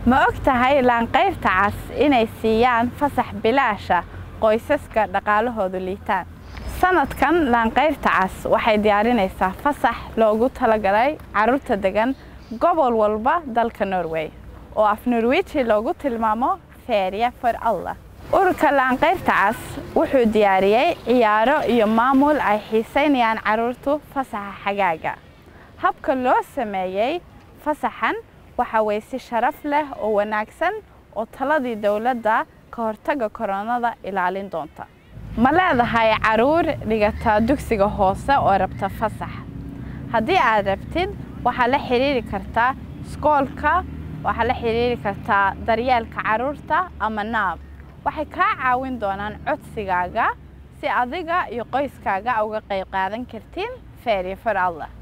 ma og tahay laanqayrta cas inay siiyaan fasax bilaasha qoysaska dhaqaalahoodu liitaan sanadkan laanqayrta cas waxay diyaarinaysaa fasax loogu talagalay carruurta degan gobol walba dalka norway oo af norweji loogu tilmaamo feria for alla ururka laanqayrta cas wuxuu diyaariyey ciyaaro iyo maamul ay xiisaynayaan carruurtu fasaxa xagaaga habka loo sameeyey fasaxan waxa weye si sharaf leh oo wanaagsan oo taladii dowladda ka hortagga koronada ilaalin doonta ma leedahay carruur dhigata dugsiga hoose oo rabta fasax haddii aad rabtid waxaad la xiriiri kartaa iskoolka waxaad la xiriiri kartaa daryeelka carruurta ama naab waxay kaa caawin doonaan codsigaaga si adiga iyo qoyskaaga uga qayb qaadan kartiin feeri for allah